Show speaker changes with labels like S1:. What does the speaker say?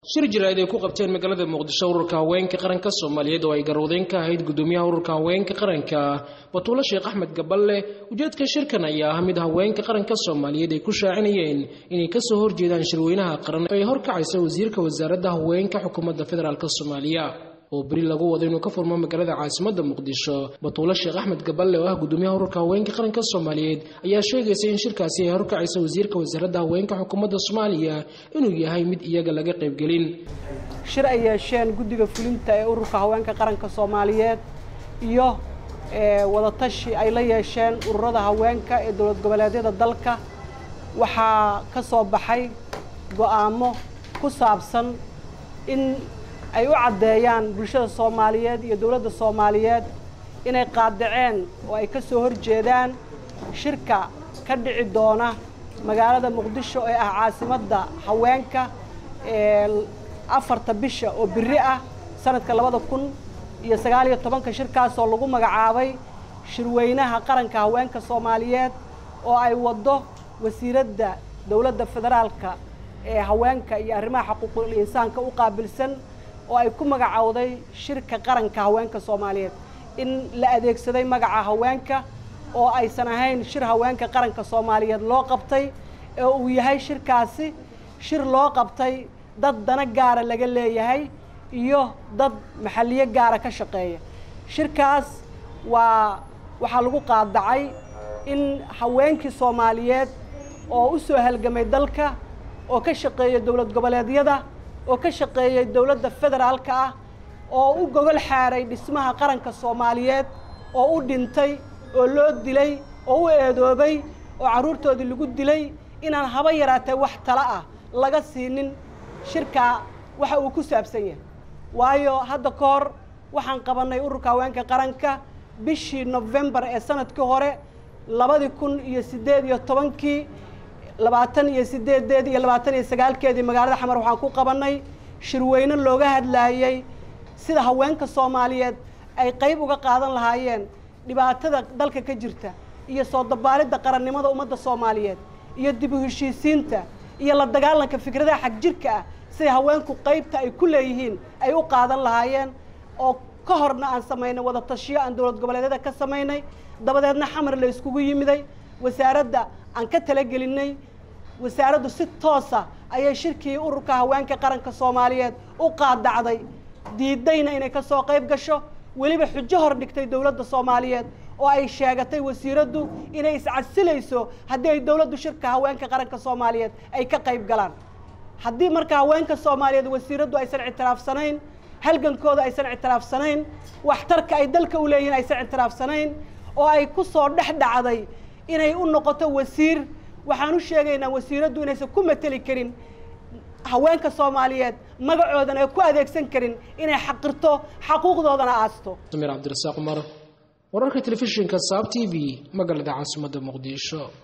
S1: shir jiraa'id ay ku qabteen magaalada muqdisho ururka haweenka qaranka soomaaliyeed oo ay garwadeyn ka ahayd gudoomiyaha ururka haweenka qaranka batuulo sheekh axmed gaballe ujeedka shirkan ayaa ah mid haweenka qaranka soomaaliyeed ay ku shaacinayeen inay kasoo horjeedaan shirweynaha qaran ee horkacaysa wasiirka wasaaradda haweenka xukuumadda federaalk soomaaliya oo beri lagu wado inuu ka furmo magaalada caasimadda muqdisho batuulo sheekh axmed gaballe oo ah gudoomiyaha ururka haweenka qaranka soomaaliyeed ayaa sheegaysa in shirkaasi ay horkacaysa wasiirka wasaaradda haweenka xukuumadda soomaaliya inuu yahay mid iyaga laga qaybgelin
S2: shir ay yeesheen guddiga fulinta ee ururka haweenka qaranka soomaaliyeed iyo wadatashi ay la yeesheen ururada haweenka ee dowlad goboleedyada dalka waxaa ka soo baxay go'aamo ku saabsan in ay u caddeeyaan bulshada soomaaliyeed iyo dowladda soomaaliyeed inay qaadaceen oo ay ka soo horjeedaan shirka ka dhici doona magaalada muqdisho ee ah caasimadda haweenka ee afarta bisha oo biri ah sanadka labada kun iyo sagaal iyo tobanka shirkaasoo lagu magacaabay shirweynaha qaranka haweenka soomaaliyeed oo ay waddo wasiiradda dowladda federaalka ee haweenka iyo arrimaha xuquuqul insaanka u qaabilsan oo ay ku magacowday shirka qaranka haweenka soomaaliyeed in la adeegsaday magaca haweenka oo aysan ahayn shir haweenka qaranka soomaaliyeed loo qabtay ee uu yahay shirkaasi shir loo qabtay dad dana gaara laga leeyahay iyo dad maxalliyo gaara ka shaqeeya shirkaas waa waxaa lagu qaadacay in haweenkii soomaaliyeed oo u soo halgamay dalka oo ka shaqeeya dowlad goboleedyada oo ka shaqeeyay dowladda federaalka ah oo u gogol xaaray dhismaha qaranka soomaaliyeed oo u dhintay oo loo dilay oo u eedoobay oo carruurtoodii lagu dilay inaan haba yaraatee wax tala ah laga siinin shirkaa waxa uu ku saabsan yahay waayo hadda ka hor waxaan qabannay ururka haweenka qaranka bishii nofembar ee sanadkii hore labadii kun iyo siddeed iyo tobankii labaatan iyo sideedeed iyo labaatan iyo sagaalkeedii magaalada xamar waxaan ku qabannay shirweyne looga hadlaayey sida haweenka soomaaliyeed ay qayb uga qaadan lahaayeen dhibaatada dalka ka jirta iyo soo dabaalidda qarannimada ummadda soomaaliyeed iyo dib u heshiisiinta iyo la dagaalanka fikradaha xag jirka ah siday haweenku qaybta ay ku leeyihiin ay u qaadan lahaayeen oo ka horna aan samaynay wada tashiyo aan dowlad goboleedyada ka samaynay dabadeedna xamar la iskugu yimiday wasaaradda aan ka talagelinay wasaaraddu si toosa ayay shirkii ururka haweenka qaranka soomaaliyeed u qaadacday diidayna inay ka soo qayb gasho weliba xujo hor dhigtay dowladda soomaaliyeed oo ay sheegatay wasiiraddu inay iscasilayso haddii ay dowladdu shirka haweenka qaranka soomaaliyeed ay ka qayb galaan haddii marka haweenka soomaaliyeed wasiiraddu aysan ictiraafsanayn halgankooda aysan ictiraafsanayn waxtarka ay dalka u leeyihiin aysan ictiraafsanayn oo ay ku soo dhex dhacday inay u noqoto wasiir waxaan u sheegaynaa wasiiraddu inaysan ku mateli karin haweenka soomaaliyeed magacoodana ay ku adeegsan karin inay xaqirto xaquuqdoodana aasto
S1: samir cabdirasaaq cumar wararka telefishinka saab t v magaalada caasimadda muqdisho